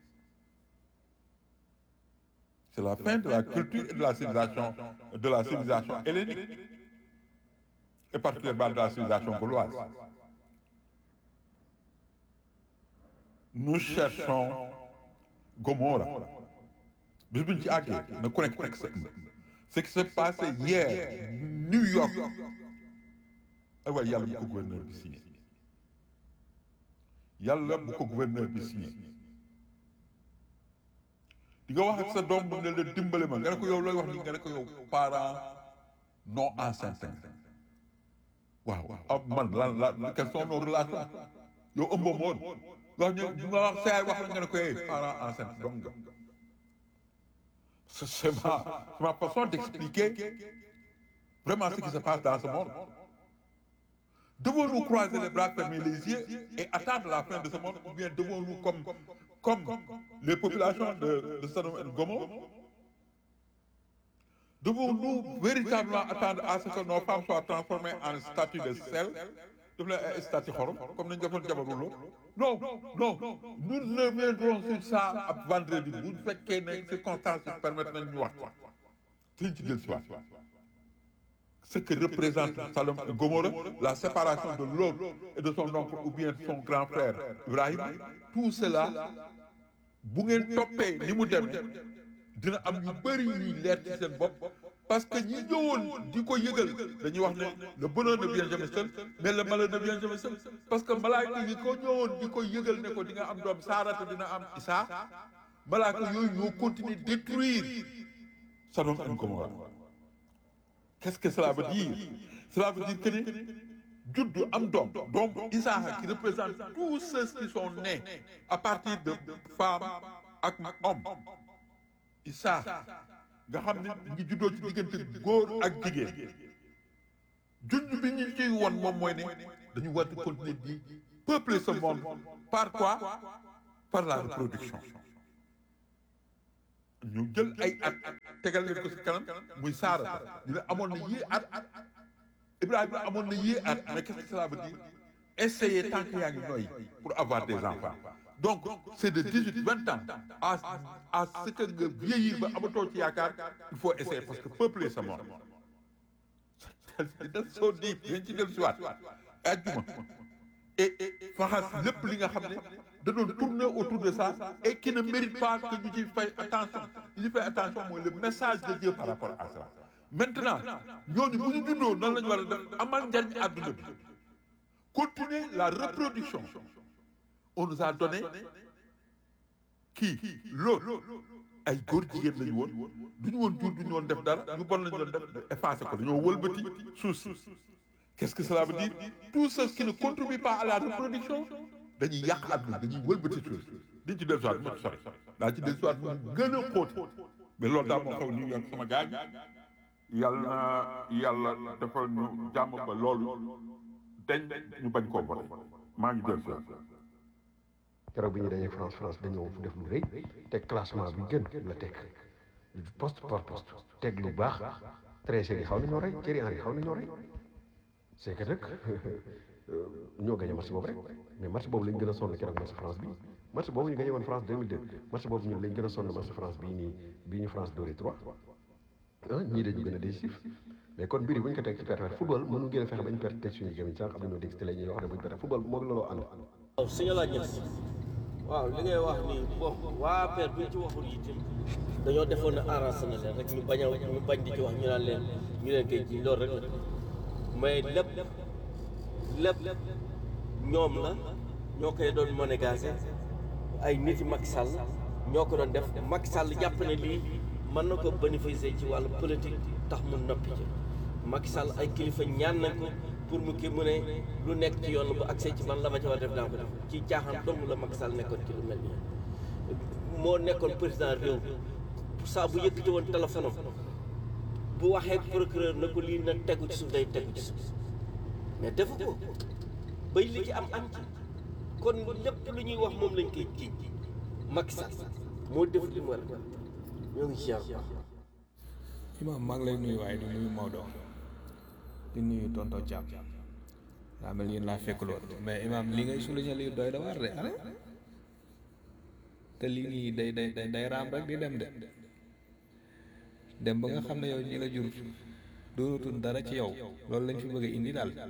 c'est la fin de la culture et de la civilisation de la civilisation hellénique et particulièrement de la civilisation gauloise nous cherchons Gomorra bis buñ ci àggee na ku nekk teg sa ce qui s'est passé hier New York ay waay yàlla bu ko gouverneur bi signé yàlla bu ko gouverneur bi signé di nga wax ak sa doom bu ne la dimbale ma nga ne ko yow looy wax ni nga ne ko yow parent non enceinte waaw ah man lan lan quelles sont nos relations yow ëmboo moon wax ñu ñu nga wax saa wax la nga ne ko hey parent enceinte donc nga c'est ma c'est ma façon d'expliquer vraiment ce qui se passe dans ce monde devons-nous croiser les bras fermer les yeux et attendre la fin de ce monde ou bien devons-nous comme comme les populations de de Sodome et Gomorrhe devons-nous véritablement attendre à ce que nos femmes soient transformées en statues de sel def leen ay statue xorom comme nañu defoon jabaru loo non non nous reviendrons sur ça ab vendredi bu fekkee ne circonstances yi permettre nañ ñu wax suñ ci del si waat ce que représente Sodome et Gomorrhe la séparation de l'autre et de son oncle ou bien de son grand frère Ibrahim tout cela bu ngeen toppee ni mu demee dina am ñu bëri ñuy leer ci seen bopp parce que ñi ñëwoon di ko yëgal dañuy wax ne le bonheur ne vient jamais seul mais le malheur ne vient jamais seul parce que malaaka yi ko ñëwoon di ko yëgal ne ko di nga am doom saarata dina am isaa malaaka yooyu ñoo continuer détruire Sodome et Gomorrhe qu'est-ce que cela veut dire cela veut dire que ni juddu am doom doom Isaac qui représente tous ceux qui sont nés à partir de femmes ak hommes Isaac nga xam ne ngi juddoo ci diggante góor ak jigéen junj bi ñu ciy won moom mooy ne dañu war di continuer di peupler ce monde par quoi par la reproduction ñu jël ay at tegal leen ko si kanam muy saara ñu ne amoon na yii at Ibrahima amoon na yii at mais qu'est-ce que cela veut dire essayer tant que yaa ngi noyyi pour avoir des enfants donc c'est de 18 20 ans à à ce que nga vieillir ba amatoo ci yaakaar il faut essayer parce que peupler sa mort da soo di dañ ci del siwaat ajjuma et faxas lépp li nga xam ne da doon tourner autour de ça et qui ne mérite pas que ñu ci fay attention ñu ci fay attention mooy le message de Dieu par rapport à ça maintenant ñooñu bu ñu juddoo nan la ñu war a def amal njariñ àdduna bi continuer la reproduction on nous a donné kii loolu ay góor jigéen lañu woon du ñu woon jur du ñu woon def dara ñu bon lañu doon def effacé ko dañoo wëlbati suuf si qu'est-ce que cela veut dire tout ce qui ne contribue pas à la reproduction dañuy yàq àdduna dañuy wëlbati suuf diñ ci del soit mu sori daa ci del soit mu gën a xóot mais loolu daal moo xew New York sama gaañ yàlla na yàlla defal ñu jàmm ba loolu dañ ñu bañ koo boole maa ngi del soit keroog bi ñu dajee France France dañoo def lu rëy teg classement bi gën la teg poste par poste teg lu baax Trezeguet yi xaw nañoo rey Thierry Henry xaw nañoo rey c'est que nag ñoo gagné match boobu rek mais match boobu lañ gën a sonn keroog match France bi match boobu ñu gagné woon France 2002 match boobu ñun lañ gën a sonn match France bii nii bii ñu France dóoree 3 ah ñii dañu gën a décisif mais kon mbir yi bu ñu ko teg ci perte football mënu ngeen a fexe bañ perte teg suñu gémmiñ sànq am na ñoo dégg si télé ñuy wax ne bu ñu perte football moo looloo ànd waaw sëñ la ñes waaw li ngay wax ni bon waa père bu ñu ci waxul itam dañoo defoon ne arrangé na leen rek ñu bañ a ñu bañ di ci wax ñu naan leen ñu leen koy ji loolu rek la mais lépp lépp ñoom la ñoo koy doon monégasé ay nit yi Macky Sall ñoo ko doon def Macky Sall jàpp ne lii mën na ko bénéficier ci wàllu politique tax mu noppi ci Macky Sall ay kilifa ñaan nañ ko pour mu kii mu ne lu nekk ci yoon bu accès ci man la ma ci war a def daa ko def ci caaxaan dong la Macky Sall nekkoon ci lu mel nii moo nekkoon président réew saa bu yëkkati woon téléphone am bu waxee procureur na ko lii na tegu ci suuf day tegu ci suuf mais defu ko bay li ci am am ci kon lépp lu ñuy wax moom lañ koy jiiñ Macky Sall moo def li mu war a def ñoo ngi ci yàlla imaam maa ngi lay nuyu waaye di nuyu Maodo di nuyu tonton Thiam daa mel yéen laa fekk lool mais imaam li ngay souligner lii doy da war de ale te lii nii day day day day raam rek di dem de dem ba nga xam ne yow ñi la jur doonatul dara ci yow loolu lañ fi bëgg a indi daal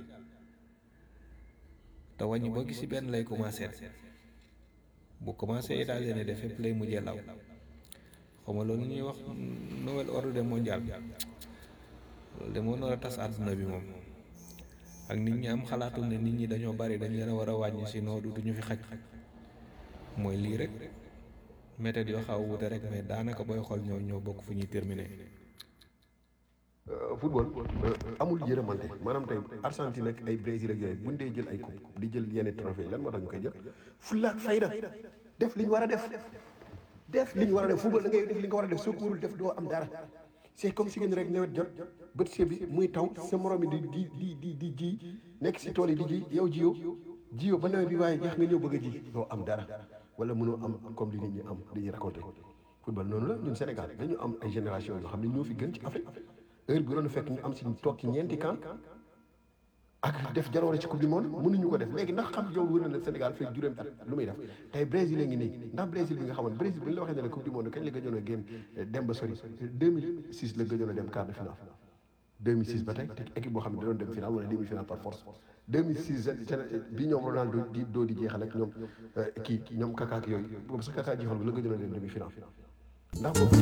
te wàññi boo gis ci benn lay commencé bu commencé États-Unis de fépp lay mujjee law xaw ma loolu ñuy wax nouvel ordre mondial loolu de moo nar a tas àdduna bi moom ak nit ñi am xalaatul ne nit ñi dañoo bari dañ leen a war a wàññi si noo du ñu fi xaj mooy lii rek méthode yoo xaw wute rek mais daanaka booy xool ñoo ñoo bokk fu ñuy terminer football amul yërëmante maanaam tey Argentine ak ay Brésil ak yooyu buñ dee jël ay coupe di jël yenn trophée lan moo tax ñu koy jël fulla ak fayda def li ñu war a def def li ñu war a def football da ngay def li nga war a def soo ko warul def doo am dara c'est comme si ngeen rek nawet jot bët see bi muy taw sa morom yi di di di di di ji nekk si tool yi di ji yow jiyoo jiyoo ba nawet bi waaye jeex nga ñëw bëgg a ji doo am dara wala mënoo am comme li nit ñi am di ñu raconté football noonu la ñun Sénégal dañu am ay génération yoo xam ne ñoo fi gën ci Afrique heure bi doon fekk ñu am si toog ci ñeenti camp ak def jaloore ci coupe du monde mënuñu ko def léegi ndax xam yow wër na ne Sénégal fekk juróomi at lu muy def tey Brésil a ngi nii ndax Brésil bi nga xamoon Brésil bi ñu la waxee ne la coupe du monde kañ la gëjoon a génn dem ba sori 2006 la gëjoon a dem quart de finale 2006 ba tey te équipe boo xam ne da doon dem finale wala demi finale par force 2006 bi ñoom Ronaldo di doo di jeexal ak ñoom kii ñoom Kaka ak yooyu boobu sax Kaka jeexal bi la gëjoon a dem demi finale ndax boobu